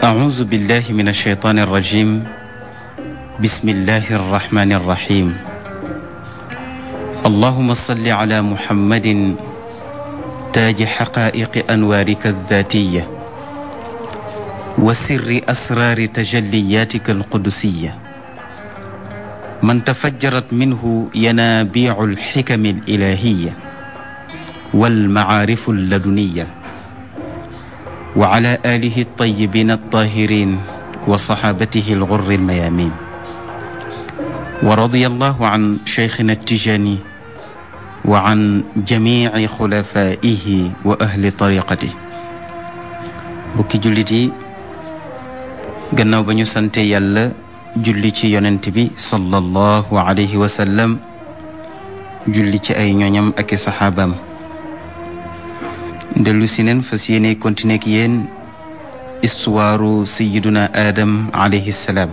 أعوذ بالله من الشيطان الرجيم بسم الله الرحمن الرحيم اللهم صل على محمد تاج حقائق أنوارك الذاتية وسر أسرار تجلياتك القدسية من تفجرت منه ينابيع الحكم الإلهية والمعارف اللدنية وعلى آله الطيبين الطاهرين وصحابته الغر الميامين ورضي الله عن شيخنا التجاني وعن جميع خلفائه وأهل طريقته bukki jullit yi gannaaw ba ñu sante yàlla julli ci yonent bi sallallahu alayhi wa sallam julli ci ay ñoñam ak i saxaabaam dellu si neen fas yéene continuer ak yéen histoire sayiduna Adam alayhi salaam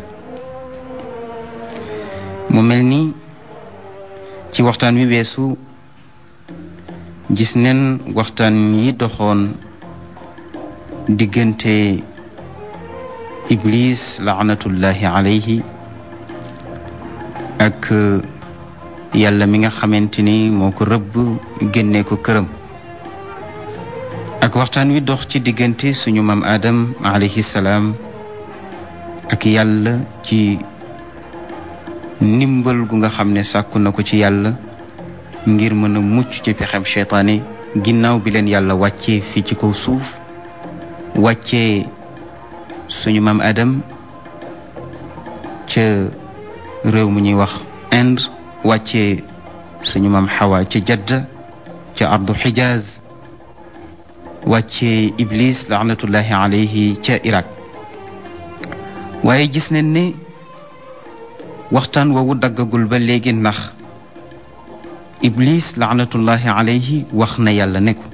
mu mel ni ci waxtaan wi weesu gis neen waxtaan yi doxoon diggante iblis laanatullahi alayhi ak yàlla mi nga xamante ni moo ko rëbb génnee ko këram ak waxtaan wi dox ci diggante suñu maam Adam alayhi salaam ak yàlla ci ndimbal gu nga xam ne sàkku na ko ci yàlla ngir mën a mucc ci pexem seytaane ginnaaw bi leen yàlla wàccee fii ci kaw suuf wàccee suñu maam Adam ca réew mu ñuy wax Inde wàccee suñu maam Xawa ca Jadda ca ardu Xijaaz wàccee Iblis laanatullahi alayhi ca Irak waaye gis nañ ne waxtaan woowu daggagul ba léegi ndax Iblis laanatullahi alayhi wax na yàlla ne ko